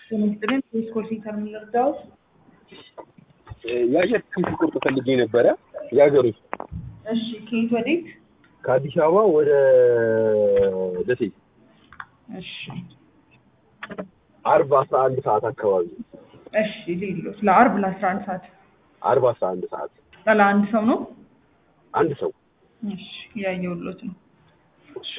በመስጥልን ስኮል ሴንተር የምንረዳው የአየር ትኬት ቁርጥ ፈልጌ ነበረ የሀገር ውስጥ እሺ ከየት ወዴት ከአዲስ አበባ ወደ ደሴ እሺ አርብ አስራ አንድ ሰዓት አካባቢ እሺ ሌሎች ለአርብ ለአስራ አንድ ሰዓት አርብ አስራ አንድ ሰዓት ለአንድ ሰው ነው አንድ ሰው እሺ ያየሁሎት ነው እሺ።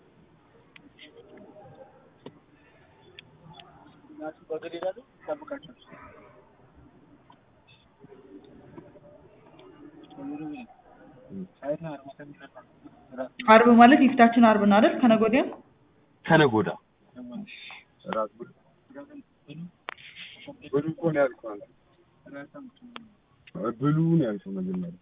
አርብ ማለት የፊታችን አርብ ነው አይደል ከነገ ወዲያ ከነገ ወዲያ ብሉ ነው ያልከው መጀመሪያ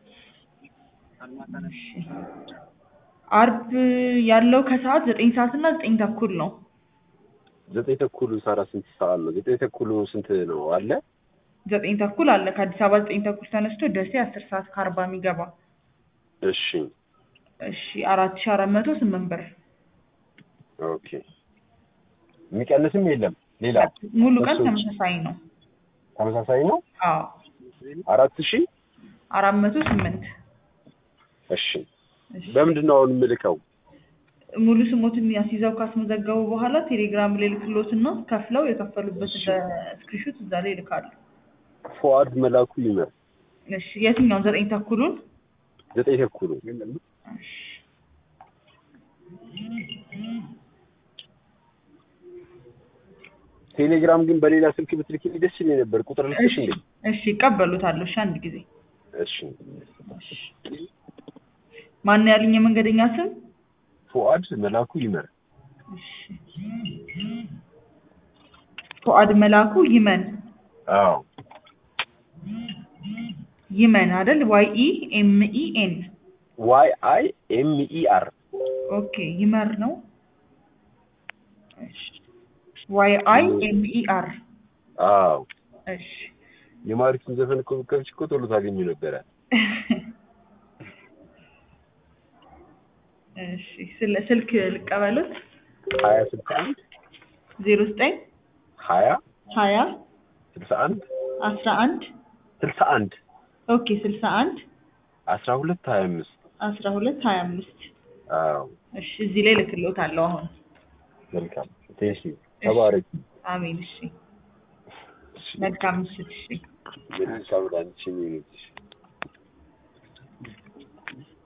አርብ ያለው ከሰዓት ዘጠኝ ሰዓት እና ዘጠኝ ተኩል ነው ዘጠኝ ተኩል ሰራ ስንት ሰዓት ነው? ዘጠኝ ተኩል ስንት ነው አለ? ዘጠኝ ተኩል አለ ከአዲስ አበባ ዘጠኝ ተኩል ተነስቶ ደሴ አስር ሰዓት ከአርባ የሚገባ እሺ እሺ አራት ሺ አራት መቶ ስምንት ብር ኦኬ። የሚቀንስም የለም ሌላ ሙሉ ቀን እሱ- ተመሳሳይ ነው ተመሳሳይ ነው። አዎ አራት ሺህ አራት መቶ ስምንት እሺ። እሺ። በምንድን ነው አሁን የምልከው? ሙሉ ስሞትን ያስይዘው ካስመዘገቡ በኋላ ቴሌግራም ላይ ልክሎትና ከፍለው የከፈሉበት ስክሪንሾት እዛ ላይ ይልካሉ። ፎዋርድ መላኩ ይመር እሺ የትኛውን ዘጠኝ ተኩሉን? ዘጠኝ ተኩሉ እሺ። ቴሌግራም ግን በሌላ ስልክ ብትልኪልኝ ደስ ይለኝ ነበር። ቁጥር ልክሽ እንዴ? እሺ ይቀበሉታል። እሺ አንድ ጊዜ እሺ። ማን ያሉኝ የመንገደኛ ስም? ፎዋድ መላኩ ይመር እሺ። ፉአድ መላኩ ይመን አዎ ይመን አይደል? ዋይ ኢ ኤም ኢ ኤን ዋይ አይ ኤም ኢ አር ኦኬ ይመር ነው። እሺ ዋይ አይ ኤም ኢ አር አዎ እሺ የማሪቱን ዘፈን እኮ ብትከፍቺ እኮ ቶሎ ታገኙ ነበረ። እሺ ስለ ስልክ ልቀበሉት ሀያ ስልሳ አንድ ዜሮ ዘጠኝ ሀያ ሀያ ስልሳ አንድ አስራ አንድ ስልሳ አንድ ኦኬ ስልሳ አንድ አስራ ሁለት ሀያ አምስት አስራ ሁለት ሀያ አምስት አዎ እሺ እዚህ ላይ ልክሎታለሁ አሁን መልካም ቴንኪ ተባረኪ አሜን እሺ መልካም ምሽት እሺ ምን ሳምራንቺ ሚኒትሽ